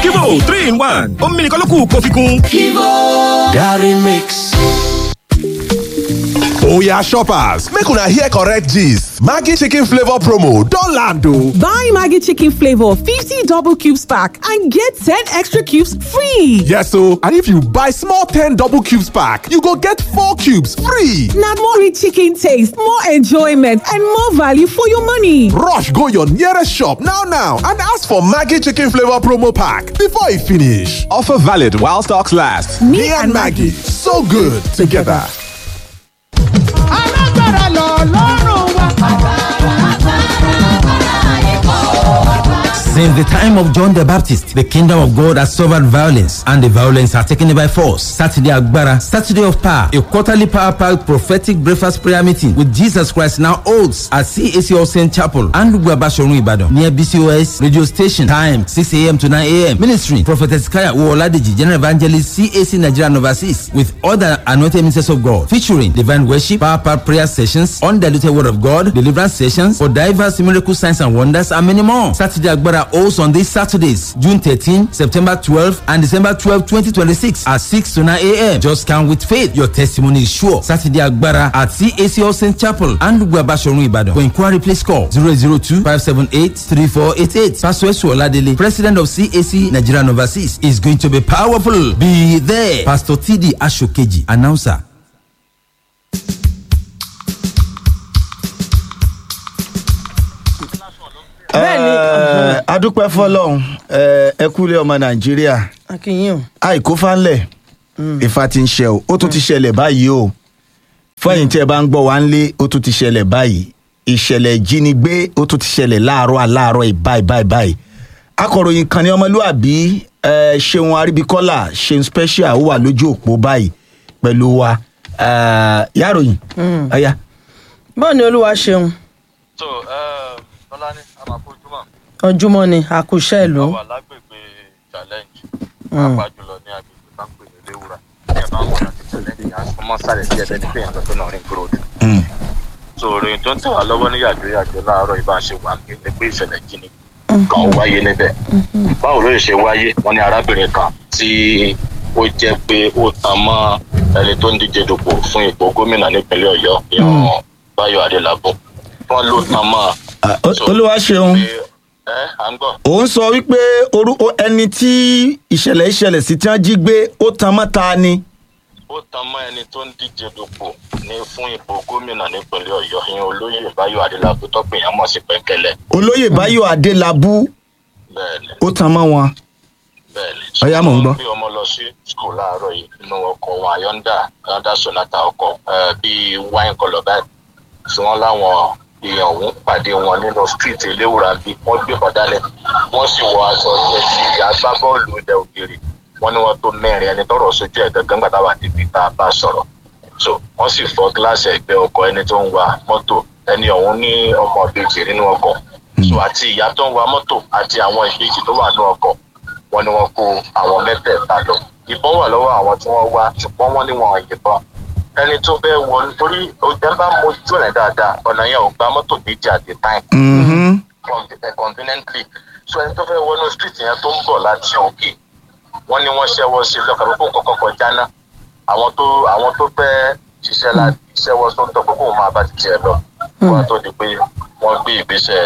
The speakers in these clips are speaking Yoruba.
Kivo three in one omi nìkan ló kù kó fi kún. Gary Mix. Oya shoppers, make una hear correct gist. Maggi chicken flavor promo don land o. Buy Maggie Chicken Flavor 50 double cubes pack and get 10 extra cubes free. Yes o, and if you buy small 10 double cubes pack, you go get 4 cubes free. Now more rich chicken taste, more enjoyment, and more value for your money. Rush go your nearest shop now now and ask for Maggi chicken flavor promo pack before e finish. Offer valid while stocks last. Me, and Maggie, so good together. alágbára lọ lọ́rùn wa. Since the time of John the Baptist, the kingdom of God has suffered violence, and the violence are taken by force. Saturday Agbara, Saturday of Power, a quarterly power packed prophetic breakfast prayer meeting with Jesus Christ now holds at CAC All Saint Chapel and Guabashorun Ibadan near BCOS radio station. Time 6 a.m. to 9 a.m. Ministry Prophetess Kaya Uoladeji, General Evangelist CAC Nigeria and Overseas with other anointed ministers of God featuring divine worship, power packed prayer sessions, undiluted word of God, deliverance sessions for diverse miracle signs and wonders, and many more. Saturday Agbara holds on these Saturdays, June 13, September 12, and December 12, 2026 at 6 to 9 a.m. Just come with faith. Your testimony is sure. Saturday Agbara at CAC All Saint Chapel and Guabashorun Ibadan. For inquiry, please call 002 578 3488. Pastor Esu Oladele, President of CAC Nigeria and Overseas, is going to be powerful. Be there. Pastor TD Ashokeji, announcer. Bẹ́ẹ̀ni. Ẹ, adúpẹ́ fọlọ́run ẹ, ẹ kúlẹ̀ ọmọ nàìjíríà Akínyìn o. àìkú fánlẹ̀ ìfà ti ń ṣe o ó tún ti ṣẹlẹ̀ báyìí o fún ẹ̀yin tí ẹ bá ń gbọ́ wá ń lé ó tún ti ṣẹlẹ̀ báyìí ìṣẹ̀lẹ̀ ìjínigbé ó tún ti ṣẹlẹ̀ láàárọ̀ aláàárọ̀ ìbáyìí báyìí báyìí akọ̀ròyìn kan ní ọmọlúàbí ẹ, ṣeun aríbíkọ́lá ṣeun special ó wà lójú òpó báyìí pẹ̀lú wa ẹ, yàròyìn ọ̀ya. bọ́ọ̀ ni olúwa ṣeun so tọ́lání amakojúmọ̀ ọjúmọ́ ni àkùṣẹ́ ìlú wà lágbègbè challenge pàápàá jùlọ ní agbègbè bá ń pè ní léwura ní ẹ̀bá wọn àti challenge yẹn á mọ́ sálẹ̀ sí ẹ̀bẹ̀ ní kéèyàn tó náà ring road. so ìròyìn tó ń tẹ̀ wá lọ́wọ́ ní yàjò yàjò láàárọ̀ ibà ṣe wà ní pé ìṣẹ̀lẹ̀ jíni kan wáyé níbẹ̀ báwo ló ṣe wáyé wọn ní arábìnrin kan tí ó jẹ́ pé ó tan mọ́ ẹni tó ń díje dupò fún ipò gómìnà nípínlẹ̀ ọ̀yọ́ ìyàn báyọ̀ adélábù wọn ló tan mọ́ Ah, o- olúwa ṣeun ẹ à ń gbọ́. òun sọ wípé orú o- ẹni tí ìṣẹ̀lẹ̀ ìṣẹ̀lẹ̀ sí tí wọ́n jí gbé ó tan mọ́ta ni. ó tan mọ́ ẹni tó ń díje dupò ní fún ipò gómìnà nípínlẹ̀ ọ̀yọ́ ìyẹn olóyè báyọ̀ adélábù tọ́pìyàn mọ̀ sí pẹ̀kẹ́lẹ̀ olóyè báyọ̀ adélábù bẹ́ẹ̀ ni ó tan mọ́ wọn. bẹ́ẹ̀ ni. Ọ̀yá, mò ń gbọ́. wọ́n gbé ọmọ lọ sí skul láàárọ̀ yìí nínú ọkọ̀ wọn ayọ́ndà ayọ́ndà sonata ọkọ̀ eh, bíi wine colour báyìí tí wọ́n láwọn èèyàn ọ̀hún pàdé wọn nínú street eléwùrà bíi wọ́n gbé kan dálẹ̀ wọ́n sì wọ aṣọ jẹ́ sí agbábọ́ọ̀lù ilẹ̀ òkèèrè wọ́n ní wọ́n tó mẹ́rin ẹni tọrọ sójú ẹ̀ gangan gbàtà wà níbi tá a bá sọ̀rọ̀ so wọ́n sì fọ́ gíláàsì ẹgbẹ́ ọkọ̀ ẹni tó ń wa mọ́tò ẹni ọ̀hún ní ọmọ ìbejì nínú ọkọ̀ so àti ìyá tó ń wa mọ́tò àti àwọn ìbejì tó wà nínú ọkọ̀ wọ́n ní wọ́n kó àwọn mẹ́tẹ̀ẹ̀ta lọ ìbọn wà lọ́wọ́ àwọn tí wọ́n wá ṣùgbọ́n wọ́n ní wọn ò yìnbọn ẹni tó fẹ́ wọ nítorí ọjà bá mojú ẹ̀ dáadáa ọ̀nà yẹn ò gba mọ́tò méjì at a time Mhm. conv- eh, conveniently so ẹni tó fẹ́ wọnú street yẹn tó ń bọ̀ láti òkè wọ́n ní wọ́n ṣẹ́wọ́ sí lọ́kàn pé kóun kọ́kọ́ kọjá ná àwọn tó àwọn tó fẹ́ ṣiṣẹ́ láti ṣẹ́wọ́ sóńtọ̀ pé kóun máa bá ti tiẹ̀ lọ wọ́n tó di pé wọ́n gbé ìgbésẹ̀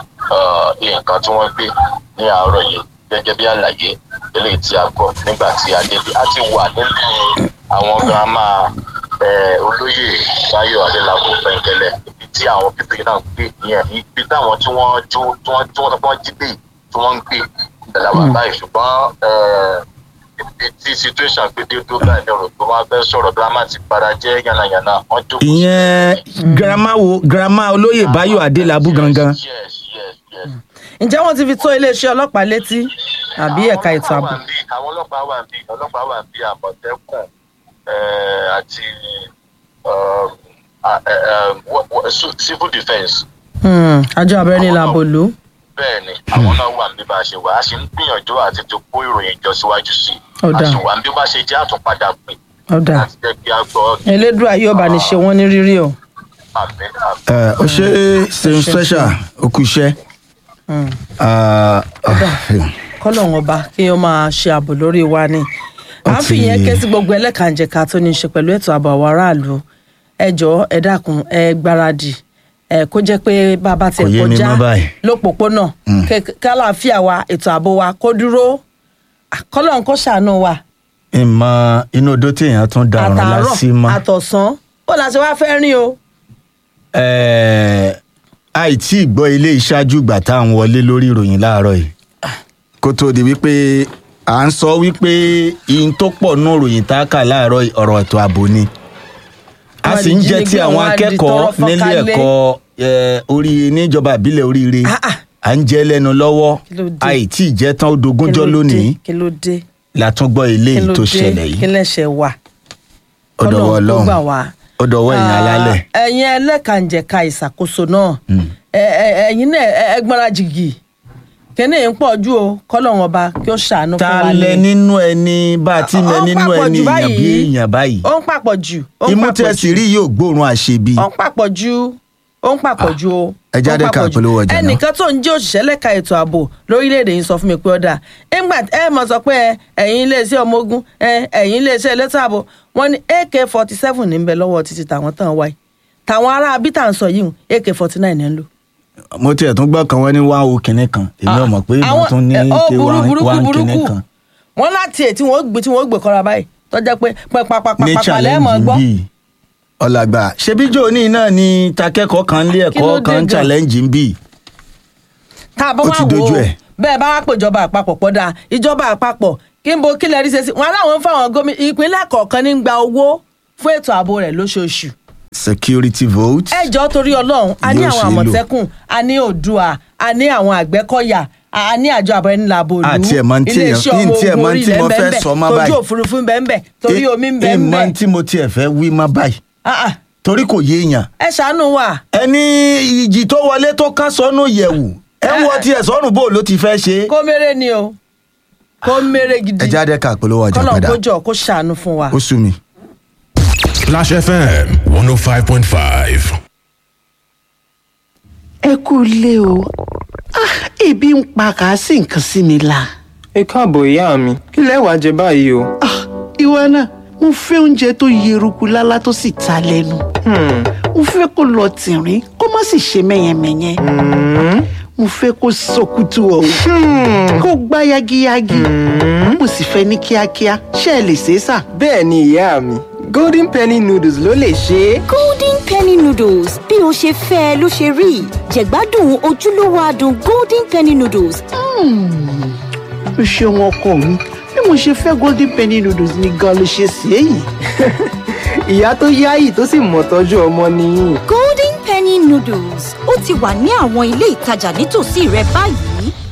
eh, nǹkan tí wọ́n gbé ní àárọ̀ yìí gẹ́gẹ́ bí àlàyé eléyìí tí a gbọ́ nígbà tí a débi a ti wà nílé àwọn girama eh, olóyè báyọ̀ adélábù pẹ̀ngẹ́lẹ̀ ibi tí àwọn pípé náà gbé yẹn ibi táwọn tí wọ́n jó tí wọ́n tí wọ́n sọ pé wọ́n jí gbé yìí tí wọ́n ń gbé ìdàlà wà báyìí ṣùgbọ́n eh, ibi tí situation gbé dé tó báyìí ní ọ̀rọ̀ tó máa fẹ́ sọ̀rọ̀ girama ti padà jẹ́ yànnàyànnà wọ́n jókòó sí- ìyẹn girama wo girama olóyè báyọ̀ adélábù gangan. yes yes yes ǹjẹ́ wọ́n ti fi tó iléeṣẹ́ ọlọ́pàá létí àbí ẹ̀ka ètò ààbò àwọn ọlọ́pàá wà bí ọlọ́pàá wà bí àmọ̀tẹ́kùn eh, àti um, ah, eh, eh, wha- wha- so- civil defence Hmm, àjọ abẹ́rẹ́ làbò lù ú. bẹ́ẹ̀ ni àwọn náà wà bí bá a ṣe wà á sì ń gbìyànjú àti tó kó ìròyìn jọ síwájú sí i Ọ̀dà. a sì wà bí bá ṣe jẹ́ àtúnpadà pé ọ̀dà láti jẹ́ kí a gbọ́ elédùà yóò bá ní ṣe wọ́n ní rírí o. àmì àmì. ẹ ó ṣe ṣeun special ó kú iṣẹ́. Ah, ah, kọ́lọ́hún ọba kí wọ́n máa ṣe ààbò lórí wa ni à ń fi yẹn ké sí gbogbo ẹlẹ́kànjẹ̀ka tó ní í ṣe pẹ̀lú ètò ààbò àwọn aráàlú ẹ jọ̀ọ́ ẹ dákun ẹ gbáradì ẹ kó jẹ́ pé bàbá tiẹ̀ Kò yé mi kọjá mọ́ báyìí. lópòpónà kẹ- kálàáfíà wa ètò ààbò wa kó dúró Ah, kọ́lọ́hún kó ṣàánú wa ìmọ̀ inú odó tí èèyàn tún darun àtàárọ̀ lásì mọ́ àtọ̀sán ó la ṣe wá fẹ́ rìn o. Ẹ̀ẹ́, àìtí ìgbọ́ ilé ìṣáájú ìgbà tá à ń wọlé lórí ìròyìn láàárọ̀ yìí kó tó di wípé à ń sọ wípé ihun tó pọ̀ nú ìròyìn tá a kà láàárọ̀ yìí ọ̀rọ̀ ètò ààbò ni a Wọ́n sì ń di jẹ́ tí jínigbé, àwọn wọ́n á di akẹ́kọ̀ọ́ tọrọ nílé fọ́nkálé. ẹ̀kọ́ ẹ̀, orí níjọba ìbílẹ̀ oríire Ah, ah. à ń jẹ́ lẹ́nu lọ́wọ́ Kí ló dé? àìtí ìjẹ́ tán ó dogúnjọ́ Kí ló dé? lónìí kí ló dé la tún gbọ́ kí eléyìí ló tó dé ṣẹlẹ̀ kí yìí lẹ́sẹ̀ wà ó dọ̀wọ́ Kọ́lọ́hún kó ọlọ́run gbà wá. ó dọ̀wọ́ ẹ̀yìn Ah, alálẹ̀ ẹ̀yin ẹlẹ́kànjẹ̀ka ìṣàkóso náà ẹ- ẹ- ẹ̀yin náà ẹ- ẹ gbọ́nra jìgì kíní ń pọ̀ ju o kọ́lọ́hún ọba kí ó ṣàánú fún ta wa lẹ ní. nínú ẹni bá a ti mẹ Ó ń nínú papọ̀ ẹni jù èèyàn bí èèyàn báyìí ó ń papọ̀ jù ó ń imú papọ̀ tẹ sì jù. rí yóò gbóòórùn àṣebi ó ń papọ̀ jù ó ń papọ̀ jù o. ẹ jáde ó ń ká papọ̀ jù. polówó ọjà náà. ẹnìkan tó ń jẹ́ òṣìṣẹ́ lẹ́ka ètò ààbò lórílẹ̀‐èdè yìí sọ fún mi pé ọ̀dà ńgbà ẹ mọ̀ sọ pé ẹ, ẹ̀yin iléeṣẹ́ ọmọ ogun ẹ, ẹ̀yin iléeṣẹ́ elétò ààbò wọ́n ní ak forty seven ní ń bẹ lọ́wọ́ títí tàwọn tàn wáyé tàwọn ará abítà ń sọ yìí ak forty nine ń lò. mo tiẹ̀ tún gbọ́ kan wọ́n ní wá o kìnní kan èmi ò mọ̀ pé ìmọ̀ Àwọn- tún ní ẹ, ó ké burú, wá burúkú, wá kìnní burúkú. kan wọ́n láti ẹ̀ tí wọ́n gbé tí wọ́n gbé kọ́ra báyìí tọ́jà pé ní pàpàpàpàpà lẹ́ẹ̀mọ̀ challenge gbọ́. bíi ọ̀làgbà ṣebí jóòní náà ni takẹ́kọ̀ọ́ kan lé Kí ló ẹ̀kọ́ dé kan gan? challenge ń bì tá a bá Ó wá ti wò dojú ó ẹ̀. bẹ́ẹ̀ bá wá pé ìjọba àpapọ̀ pọ̀ dáa ìjọba àpapọ̀ kí n bo kí lè rí ṣe sí wọn aláwọn ń fáwọn gómìnà ìpínlẹ̀ kọ̀ọ̀kan ní gba owó fún ètò ààbò rẹ̀ lóṣooṣù. security vote ẹ jọ torí ọlọ́run a ní Yóò àwọn ṣe é lò. àmọ̀tẹ́kùn a ní òdua a ní àwọn àgbẹ̀kọ̀yà a ní àjọ àbẹ̀rẹ̀nìlàbò ìlú Àti ẹ̀ mọ̀ ní tí èèyàn- iléeṣẹ́ ní ọmọ tí ẹ̀ ogun mọ̀ ní tí orílẹ̀ mo ń fẹ́ bẹ sọ mọ́ tójú báyìí. òfurufú ń bẹ ń bẹ torí Eh, omi ń bẹ eh, ń bẹ mọ̀ tí mo tiẹ̀ fẹ́ wí mọ́ báyìí Ah, ah, torí kò yé èèyàn ẹ ṣàánú wa ẹni ìjì tó wọlé tó ká sọnù yẹ̀wù ẹ wọ tiẹ̀ sọnù bó ló ti fẹ́ ṣe. kó mèrè ni o kó mèrè gidi ẹ jáde ká polówó ọjà kọ́nà padà kó jọ kó ṣàánú fún wa. ó sú mi. Flash FM 105.5. ẹ kú ilé o Ah, ebi ń pa kàásì nǹkan sí mi la. ẹ káàbọ̀ ìyá mi kí lẹ wàá jẹ báyìí o. Ah, ìwọ náà mo fẹ́ oúnjẹ tó yeruku lálá tó sì ta lẹ́nu. mo fẹ́ kó lọ tìrín kó má sì ṣe mẹ́yẹmẹ́yẹ. mo fẹ́ kó sọkútù ọ̀hún kó gbá yagiyagi. mo sì fẹ́ ní kíákíá ṣé ẹ lè ṣe é sà. bẹ́ẹ̀ ni ìyá mi golden penny noodles ló lè ṣe é. golden penny noodles bí o ṣe fẹ́ ẹ ló ṣe rí jẹ̀gbádùn ojúlówó adùn golden penny noodles o ṣeun ọkọ mi bí mo ṣe fẹ́ golden penny noodles ni gan ló ṣe sí èyí. ìyá tó yáyì tó sì mọ̀ tọ́jú ọmọ nìyí. golden penny noodles ó ti wà ní àwọn ilé ìtajà nítòsí rẹ báyìí